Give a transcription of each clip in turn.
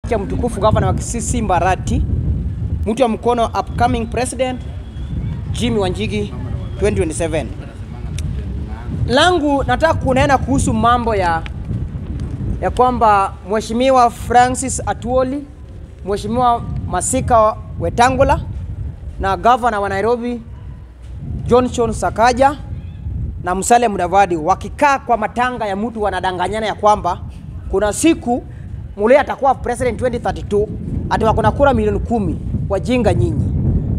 cha mtukufu gavana wa Kisii Mbarati, mtu wa mkono upcoming president Jimmy Wanjigi 2027. Langu nataka kunena kuhusu mambo ya ya kwamba Mheshimiwa Francis Atuoli, Mheshimiwa Masika Wetangula na gavana wa Nairobi Johnson Sakaja na Musalia Mudavadi wakikaa kwa matanga ya mtu wanadanganyana ya kwamba kuna siku Mulee atakuwa president 2032 ati wako na kura milioni kumi. Wajinga nyinyi!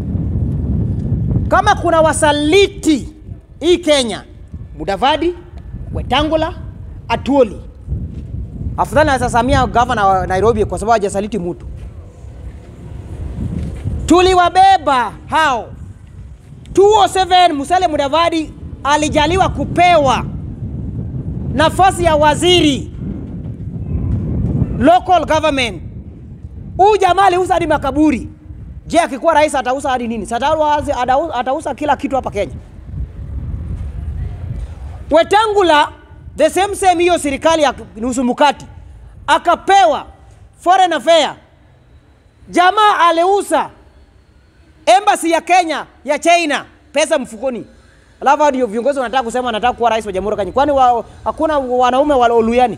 Kama kuna wasaliti hii Kenya, Mudavadi, Wetangula, Atuoli, afadhali naweza samia gavana wa Nairobi kwa sababu hajasaliti mtu. Tuliwabeba hao 207 Musalia Mudavadi alijaliwa kupewa nafasi ya waziri local government. Huyu jamaa aliuza hadi makaburi. Je, akikuwa rais atauza hadi nini? Atauza, atauza kila kitu hapa Kenya. Wetangula the same same, hiyo serikali ya nusu mkati akapewa foreign affair. Jamaa aliuza embassy ya Kenya ya China, pesa mfukoni. Alafu ndio viongozi wanataka kusema wanataka kuwa rais wa Jamhuri ya Kenya. Kwani wa, hakuna wanaume wa Oluyani?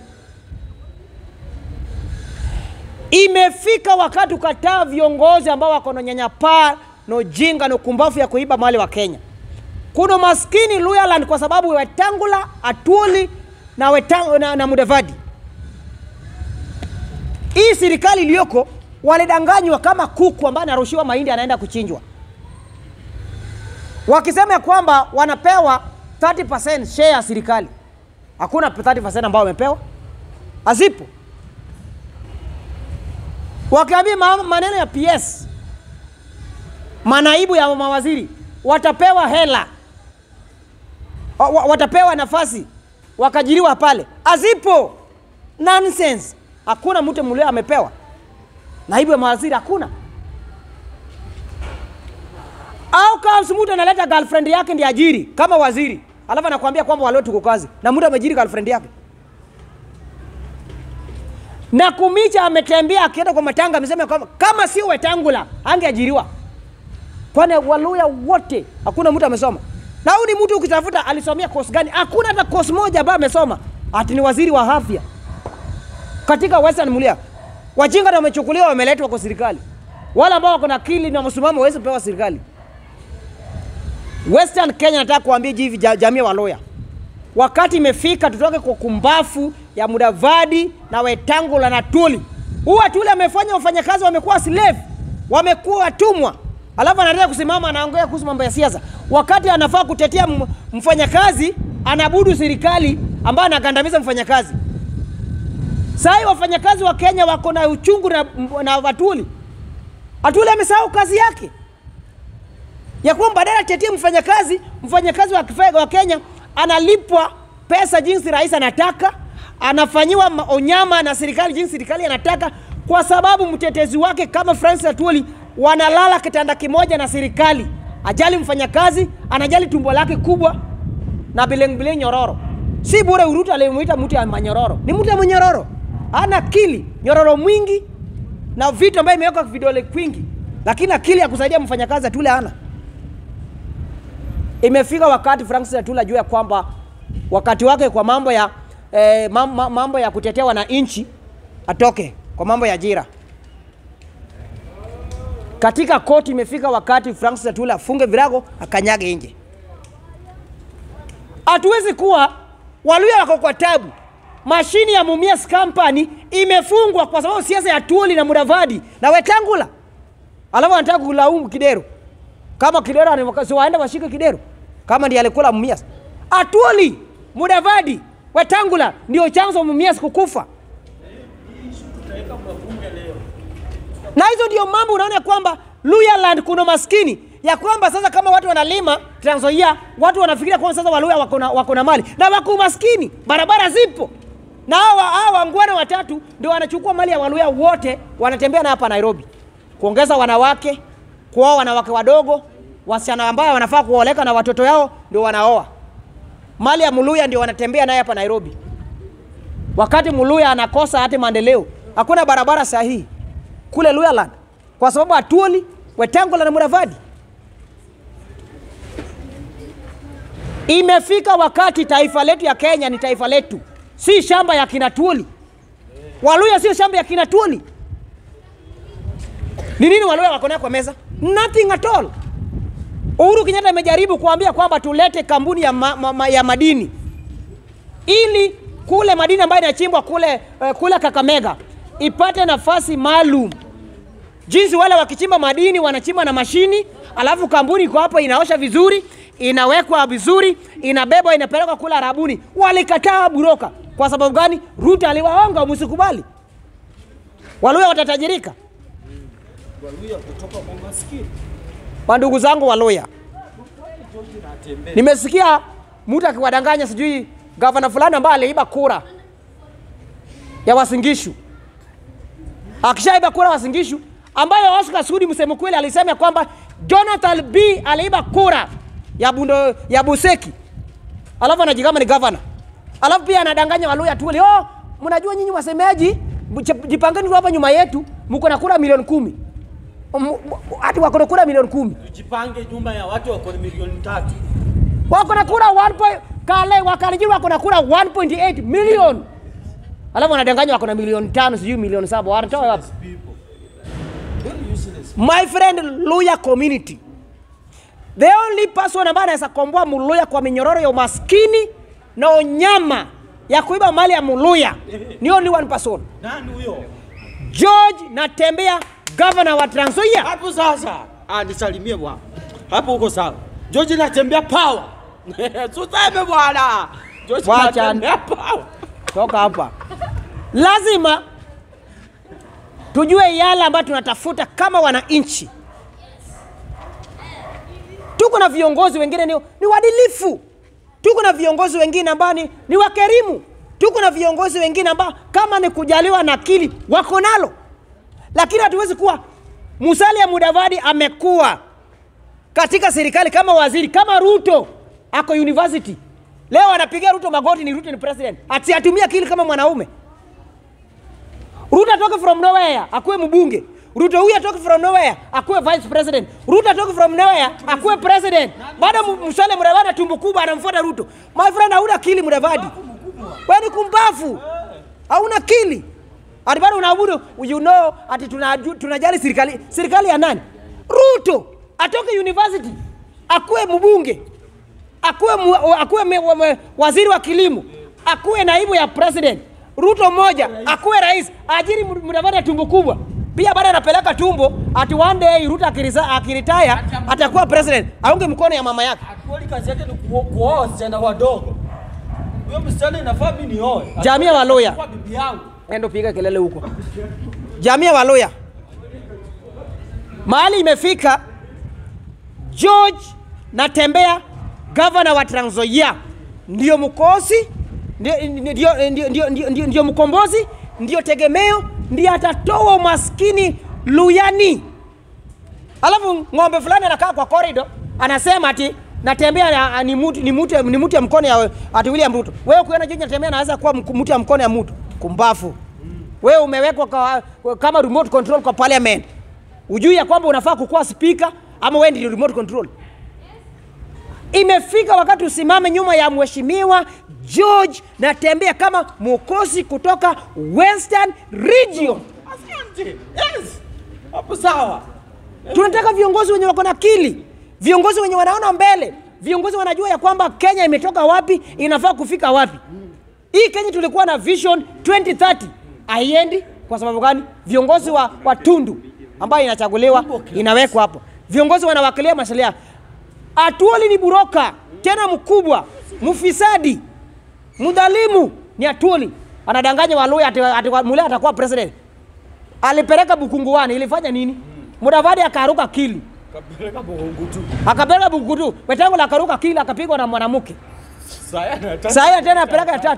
Imefika wakati ukataa viongozi ambao wako na nyanyapaa na ujinga na ukumbafu ya kuiba mali wa Kenya. Kuna maskini Luyaland kwa sababu Wetangula, Atuoli na, Wetang, na, na Mudavadi. Hii serikali iliyoko walidanganywa kama kuku ambaye anarushiwa mahindi anaenda kuchinjwa, wakisema ya kwamba wanapewa 30% share ya serikali. Hakuna 30% ambao wamepewa, hazipo wakiambia maneno ya PS, manaibu ya mawaziri watapewa hela, watapewa nafasi, wakajiriwa pale, azipo. Nonsense! Hakuna mtu mlio amepewa naibu ya mawaziri, hakuna. Au kama mtu analeta girlfriend yake ndiye ajiri kama waziri, alafu anakuambia kwamba walio tuko kazi na mtu amejiri girlfriend yake na Kumicha ametembea akienda kwa matanga, amesema kwamba kama sio Wetangula angeajiriwa, kwani Waluya wote hakuna mtu amesoma. Na huyu ni mtu ukitafuta alisomea course gani? Hakuna hata course moja ambayo amesoma, ati ni waziri wa afya katika Western Mulia. Wajinga ndio wamechukuliwa, wameletwa kwa serikali. Wale ambao wako na akili na msimamo hawezi pewa serikali. Western Kenya, nataka kuambia hivi jamii wa Luya, wakati imefika tutoke kwa kumbafu ya Mudavadi na Wetangula na Tuli. Huyu Tuli amefanya wafanyakazi wamekuwa slave, wamekuwa watumwa, alafu anataka kusimama anaongea kuhusu mambo ya siasa, wakati anafaa kutetea mfanyakazi, anabudu serikali ambayo anagandamiza mfanyakazi. Sasa wafanyakazi wa Kenya wako na uchungu na, na Atuli. Atuli amesahau kazi yake ya kwamba badala atetie mfanyakazi, mfanyakazi wa, wa Kenya analipwa pesa jinsi rais anataka, anafanyiwa onyama na serikali jinsi serikali anataka, kwa sababu mtetezi wake kama Francis Atwoli wanalala kitanda kimoja na serikali. Ajali mfanyakazi, anajali tumbo lake kubwa na bileng bileng nyororo. Si bure Urutu alimuita mtu ya manyororo, ni mtu ya manyororo, ana akili nyororo mwingi na vitu ambayo imewekwa vidole kwingi, lakini akili ya kusaidia mfanyakazi Atwoli hana. Imefika wakati Francis Atwoli ajue ya kwamba wakati wake kwa mambo ya eh, mambo ya kutetea wananchi atoke kwa mambo ya ajira katika koti. Imefika wakati Francis Atwoli afunge virago akanyage nje. Hatuwezi kuwa Waluya wako kwa tabu. Mashini ya Mumias Company imefungwa kwa sababu siasa ya Atwoli na Mudavadi na Wetangula, alafu anataka kulaumu Kidero kama Kidero si waende washike Kidero kama ndiye alikula Mumias. Atwoli Mudavadi Wetangula ndio chanzo Mumias kukufa. Na hizo ndio mambo unaona kwamba Luyaland kuna maskini ya kwamba sasa kama watu wanalima Trans Nzoia, watu wanafikiria kwamba sasa Waluya wako na wako na mali na wako maskini, barabara zipo na hawa hawa wangwana watatu ndio wanachukua mali ya Waluya wote, wanatembea na hapa Nairobi, kuongeza wanawake, kuoa wanawake wadogo, wasichana ambao wanafaa kuoleka na watoto yao ndio wanaoa mali ya Muluya ndio wanatembea naye hapa Nairobi, wakati Muluya anakosa hata maendeleo, hakuna barabara sahihi. kule Luyaland kwa sababu Atuoli, Wetangula na Mudavadi. Imefika wakati taifa letu ya Kenya ni taifa letu, si shamba ya kina Tuoli. Waluya sio shamba ya kina Tuoli. Ni nini Waluya wako nayo kwa meza? Nothing at all. Uhuru Kenyatta amejaribu kuambia kwamba tulete kampuni ya, ma, ma, ma, ya madini ili kule madini ambayo inachimbwa kule, uh, kule Kakamega ipate nafasi maalum. Jinsi wale wakichimba madini wanachimba na mashini, alafu kampuni iko hapo inaosha vizuri, inawekwa vizuri, inabebwa inapelekwa kule Arabuni. Walikataa buroka. Kwa sababu gani? Ruto aliwaonga, msikubali. Waluya watatajirika. Waluya kutoka kwa maskini. Wandugu zangu Waluya, Natembea. nimesikia mtu akiwadanganya sijui gavana fulani ambaye aliiba kura ya Wasingishu, akishaiba kura Wasingishu, ambayo Oscar Sudi msemo kweli alisema kwamba Jonathan B aliiba kura ya Bundo, ya Buseki, alafu anajigamba ni gavana, alafu pia anadanganya Waluya tu, oh, mnajua nyinyi wasemeaji, mche- jipangeni tu hapa nyuma yetu, mko na kura milioni kumi M- m- hati wako na kura milioni kumi Tujipange nyumba ya watu wako na milioni tatu. wako na kura 1 point- kale wakalijiri wako na kura 1.8 million alafu wanadanganya wako na milioni tano sijui milioni saba wanatoa wapi People. Very useless. my friend Luya community the only person ambaye anaweza komboa Muluya kwa minyororo ya umaskini na unyama ya kuiba mali ya Muluya ni only one person Nani huyo? George Natembea governor wa Trans Nzoia Hapo sasa. Ah, nisalimie bwana. Hapo uko sawa. George natembea power. Tuseme bwana. George Wacha. natembea power. toka hapa. Lazima tujue yale ambayo tunatafuta kama wananchi. Tuko na viongozi wengine ni, ni waadilifu, tuko na viongozi wengine ambao ni, ni wakerimu, tuko na viongozi wengine ambao kama ni kujaliwa na akili wako nalo, lakini hatuwezi kuwa Musalia Mudavadi amekuwa katika serikali kama waziri kama Ruto ako university leo anapigia Ruto magoti, ni Ruto ni president, ati atumie akili kama mwanaume. Ruto atoke from nowhere akuwe mbunge. Ruto huyu atoke from nowhere akuwe vice president. Ruto atoke from nowhere akuwe president. Baada Mu- Musalia Mudavadi tumbo kubwa anamfuata Ruto. My friend, hauna akili Mudavadi, wewe ni kumbafu, hauna akili. Ati bado unaabudu you know, ati tunaju- tunajali serikali. Serikali ya nani? Ruto atoke university akuwe mbunge akuwe, mu- akuwe me, wa- me, waziri wa kilimo akuwe naibu ya president ruto mmoja akuwe rais ajiri Mu- mudavadi ya tumbo kubwa pia baada anapeleka tumbo ati one day ruto akirisa- akiritaya atakuwa president aunge mkono ya mama yake Atuoli kazi yake ni kuo- kuoa wasichana wadogo. Huyo msichana inafaa mimi nioe. Jamii ya Waluya. Kwa bibi yangu. endo piga kelele huko jamii ya waloya mahali imefika george natembea gavana wa Trans Nzoia ndio mkosi ndio, ndio, ndio, ndio, ndio, ndio, ndio mkombozi ndio tegemeo ndio atatoa umaskini luyani alafu ng'ombe fulani anakaa kwa korido anasema ati natembea na- ni mtu ni mtu ni mtu ya mkono ya ati William Ruto. Wewe kuona George anatembea anaweza kuwa mku- mtu ya mkono ya mtu kumbafu. Wewe umewekwa kwa, kama remote control kwa parliament. Ujui ya kwamba unafaa kukuwa speaker ama wewe ndio remote control. Imefika wakati usimame nyuma ya mheshimiwa George Natembea kama mwokozi kutoka Western Region. Asante. Yes. Hapo sawa. Tunataka viongozi wenye wako na akili, viongozi wenye wanaona mbele, viongozi wanajua ya kwamba Kenya imetoka wapi, inafaa kufika wapi. Hii Kenya tulikuwa na vision 2030 haiendi. Kwa sababu gani? Viongozi wa, wa tundu ambayo inachaguliwa inawekwa hapo, viongozi wanawakilia maslahi yao. Atuoli ni buroka tena mkubwa, mfisadi, mdhalimu ni Atuoli. Anadanganya Waluya ati, ati Mulee atakuwa president. Alipeleka Bukunguwani, ilifanya nini? Mudavadi akaruka kili, Kapeleka bongo tu. akapeleka Bukutu, Wetangula akaruka kili, akapigwa na mwanamke. Saya nataka. Sasa tena apeleka ya tatu.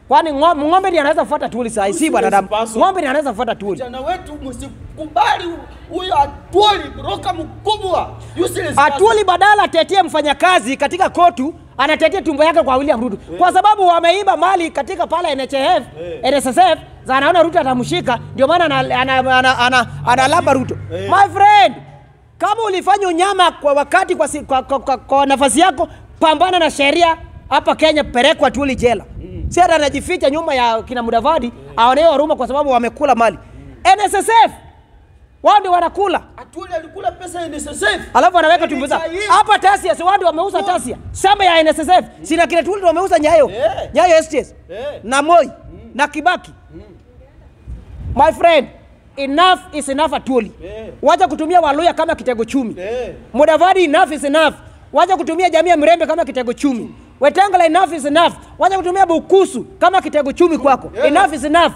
Kwani ng'o- ng'ombe ndiye anaweza kufuata tuli saa hii, si Useless wanadamu. person. Ng'ombe ndiye anaweza kufuata tuli. Vijana wetu msikubali huyo Atwoli broka mkubwa. Useless person. Atuli badala atetee mfanyakazi katika kotu anatetea tumbo yake kwa William Ruto kwa sababu wameiba mali katika pale NHF, NSSF za anaona Ruto atamshika, ndio maana ana- ana- ana- ana- analamba Ruto. Eh. My friend, kama ulifanya unyama kwa wakati kwa, si- kwa, kwa, kwa, kwa nafasi yako, pambana na sheria hapa Kenya, pelekwa Atuli jela. Si hata anajificha nyuma ya kina Mudavadi aonewe huruma kwa sababu wamekula mali. NSSF wao ndio wanakula Atwoli alikula pesa ya NSSF. alafu anaweka tumbo zao Ilitaifa. hapa Tasia, si watu wameuza Tasia, shamba ya NSSF sina kile tuli wameuza Nyayo Eh. Nyayo STS Eh. na Moi na Kibaki. My friend, enough is enough Atuli. Eh. Wacha kutumia Waluya kama kitego chumi. Eh. Mudavadi, enough is enough. Wacha kutumia jamii ya Mrembe kama kitego chumi. Wetangula, enough is enough. Wacha kutumia Bukusu kama kitego chumi kwako. Eh. Enough is enough.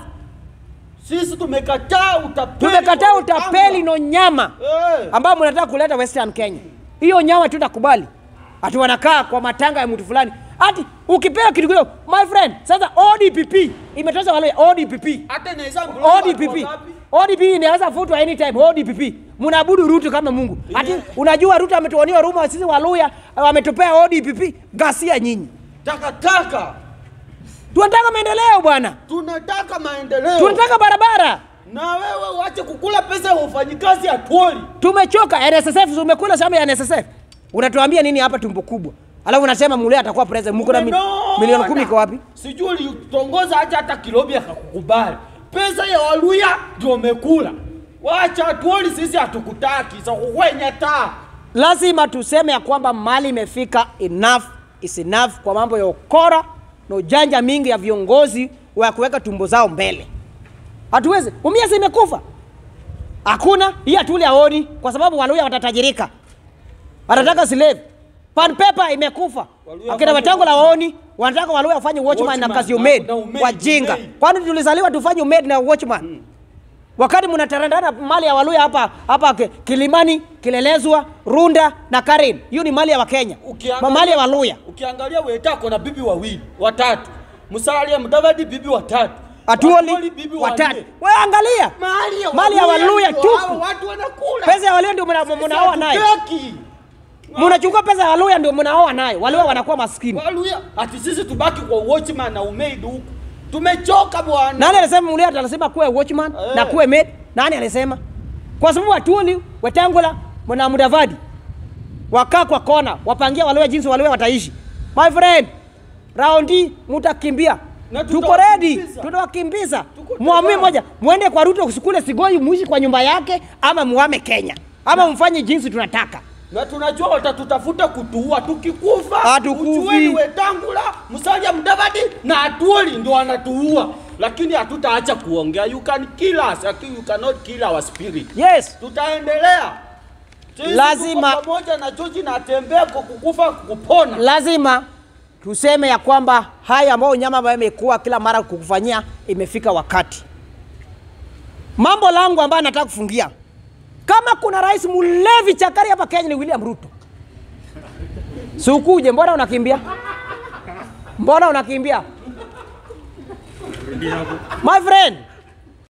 Sisi tumekataa utapeli. Tumekataa wa utapeli Wetangula. no nyama Eh. ambao mnataka kuleta Western Kenya. Hiyo nyama tutakubali. Ati wanakaa kwa matanga ya mtu fulani. Ati ukipewa kitu kidogo, my friend, sasa ODPP imetosha wale ODPP. Hata inaweza ODPP. ODPP inaweza futwa anytime ODPP. Mnaabudu Ruto kama Mungu. Ati Yeah. unajua Ruto ametuonia huruma sisi Waluya wametupea ODPP gasia nyinyi. Takataka. Tunataka maendeleo bwana. Tunataka maendeleo. Tunataka barabara. Na wewe uache kukula pesa ya wafanyikazi Atwoli. Tumechoka NSSF, umekula shamba ya NSSF. Unatuambia nini hapa tumbo kubwa? Alafu unasema Mulee atakuwa president. Mko na mi- Umenona. milioni kumi iko wapi? Sijui ulitongoza acha hata Kilobi akakukubali. Pesa ya Waluya ndio umekula. Wacha Atwoli, sisi hatukutaki. Sasa kukwenya taa. Lazima tuseme ya kwamba mali imefika, enough is enough kwa mambo ya ukora na ujanja mingi ya viongozi wa kuweka tumbo zao mbele. Hatuwezi. Umiasi imekufa. Hakuna hii Atuli aoni kwa sababu Waluya watatajirika. Wanataka slave. Pan paper imekufa. Waluya Akina wafanye Wetangula watchman. waoni, wanataka Waluya wafanye watchman na Watchman kazi na- umaid. na umaid, Wajinga. umaid. Kwani tulizaliwa tufanye umaid na watchman? Wakati mnatarandana mali ya Waluya hapa hapa Ki- Kilimani, Kilelezwa, Runda na Karen. Hiyo ni mali ya Wakenya. Ukiangalia- Mali ya Waluya. Ukiangalia Wetako na bibi wawili, watatu. Musalia Mudavadi bibi watatu. Atuoli bibi watatu. wanne. Wewe angalia. Mali ya Mali ya Waluya ndio tupu. hao Watu wanakula. Pesa ya Waluya ndio mna- mnaoa nayo. Hatutaki. Mnachukua pesa ya Waluya ndio mnaoa nayo. Waluya wanakuwa maskini. Waluya ati sisi tubaki kwa watchman na umaid huku. Tumechoka bwana. Nani alisema Mulee atasema kuwe watchman Eh. na kuwe maid? Nani alisema? Kwa sababu Atuli, Wetangula na Mudavadi wakaa kwa kona, wapangia Waluya jinsi Waluya wataishi. My friend, raundi mutakimbia. Na Tuko ready, tutawakimbiza. tutawakimbiza. Tuko Muamue tayari. moja, mwende kwa Ruto usikule Sigoi, muishi kwa nyumba yake, ama muame Kenya, ama mfanye jinsi tunataka. Na tunajua watatutafuta kutuua tukikufa. Hatukufi. Ujueni Wetangula, Musalia Mudavadi na Atuoli ndio wanatuua. Lakini hatutaacha kuongea. You can kill us, lakini you cannot kill our spirit. Yes, Tutaendelea. Sisi Lazima- tuko pamoja na George na atembea kwa kukufa kupona. lazima tuseme ya kwamba haya ambayo nyama ambayo imekuwa kila mara kukufanyia imefika wakati. Mambo langu ambayo nataka kufungia, kama kuna rais mlevi chakari hapa Kenya ni William Ruto. Si ukuje, mbona unakimbia? Mbona unakimbia? My friend,